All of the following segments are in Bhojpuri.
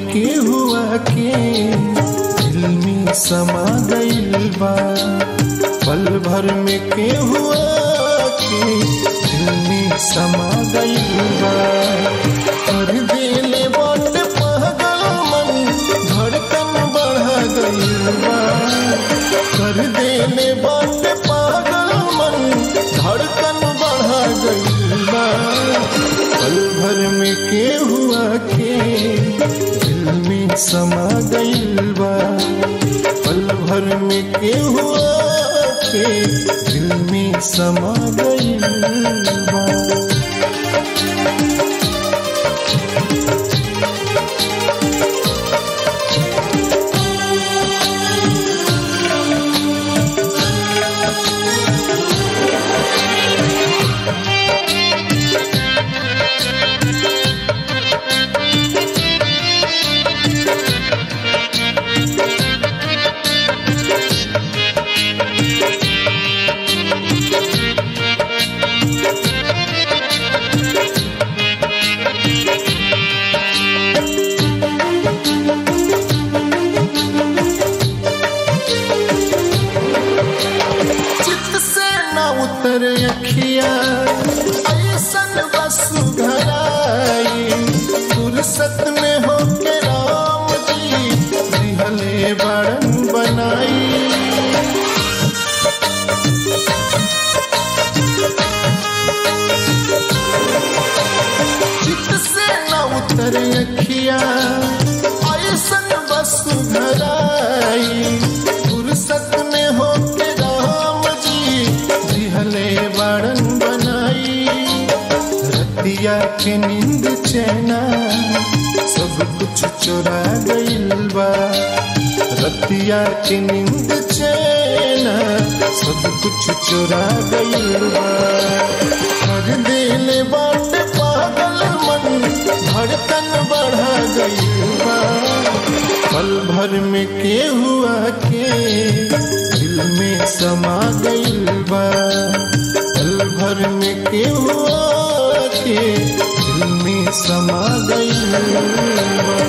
के हुआ के दिल में समा गइल बा पल भर में के हुआ के दिल में समा गइल बा कर देले बात पागल मन धड़कन बढ़ा गइल बा कर देले बात पागल मन धड़कन बढ़ा गइल बा पल भर में के हुआ के दिल में समा गइल बा पल भर में के हुआ के दिल में समा गइल बा चित से न उतर अखिया ऐसन बस घराई फुर्सत में होके राम जी दिहले बड़न बनाई चित से न उतर अखिया ऐसन बस घराई फुर्सत में होके राम जी दिहले बड़न बनाई रतिया के नींद चैना सब कुछ चुरा गइल बा रतिया के नींद चैना सब कुछ चुरा गइल बा कर देले बाट पागल मन धड़कन बढ़ा गइल बा पल भर में के हुआ के दिल में समा गइल बा पल भर में के हुआ के दिल में समा गइल बा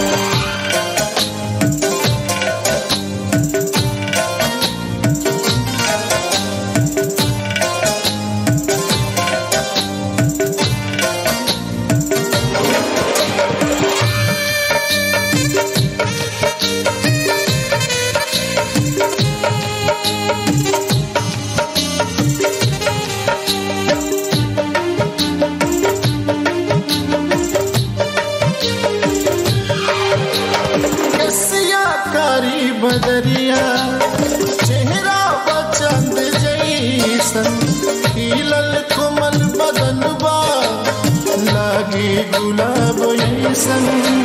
कसिया कारी बदरिया चेहरा बचंद जैसन खिलल कोमल बदन बा लागे गुलाब ऐसन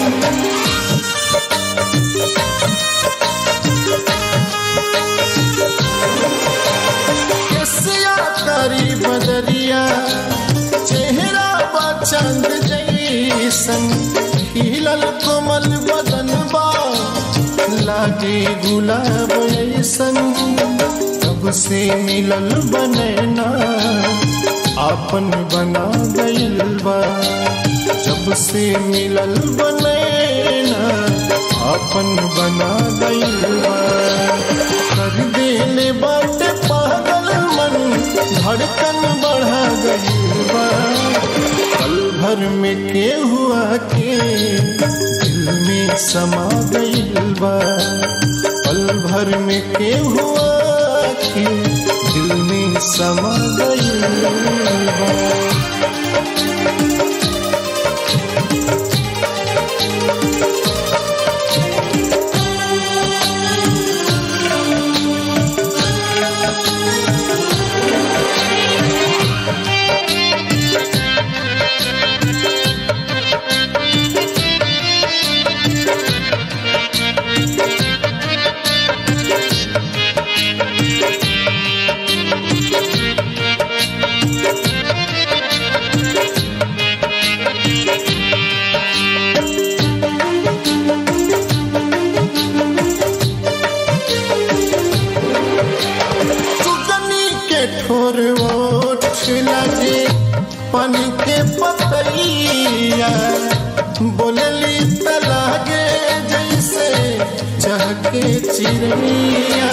कसिया कारी बदरिया चेहरा बचंद जैसन खिलल कोमल बदन बा लागे गुलाब ऐसन कब से मिलल बनैना आपन बना गइल बा जब से मिलल बनैना आपन बना गइल बा कर देले बाट पागल मन धड़कन बढ़ा गइल बा पल भर में के हुआ के दिल में समा गइल बा पल भर में के हुआ के दिल में समा गइल बा ठोर ओठ लगे पानी के पतैया बोलली त लागे चहके चिड़ैया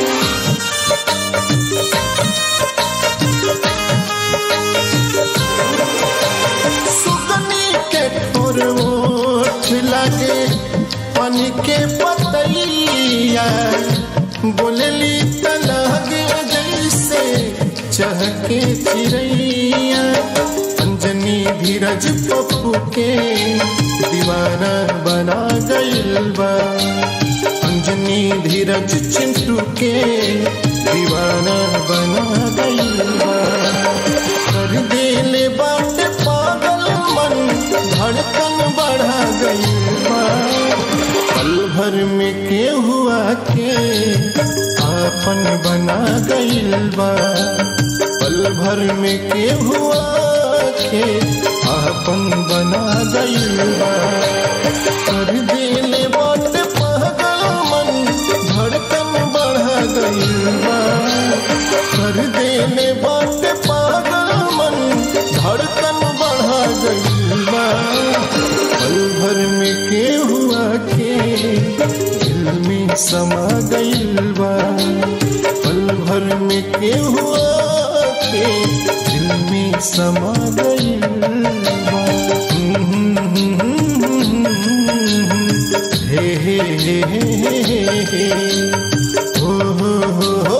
सुगनी के ठोर ओठ लगे पानी के पतैया बोलली त लगे जैसे चहके चिड़ैया अंजनी धीरज पप्पू के दीवाना बना गइल बा अंजनी धीरज चिंटू के दीवाना बना गइल बा कर देले बाटे पागल मन धड़कन बढ़ा गइल बा पल भर में के हुआ के आपन बना गइल बा पल भर में के हुआ के आपन बना गइल बा कर देले बाटे पागल मन धड़कन बढ़ा गइल बा कर देले बाटे पागल मन धड़कन बढ़ा गइल बा पल भर में के हुआ के दिल में समा गइल बा पल भर में के हुआ के दिल में समा गइल बा हे हे हे हे हे हे हो हो हो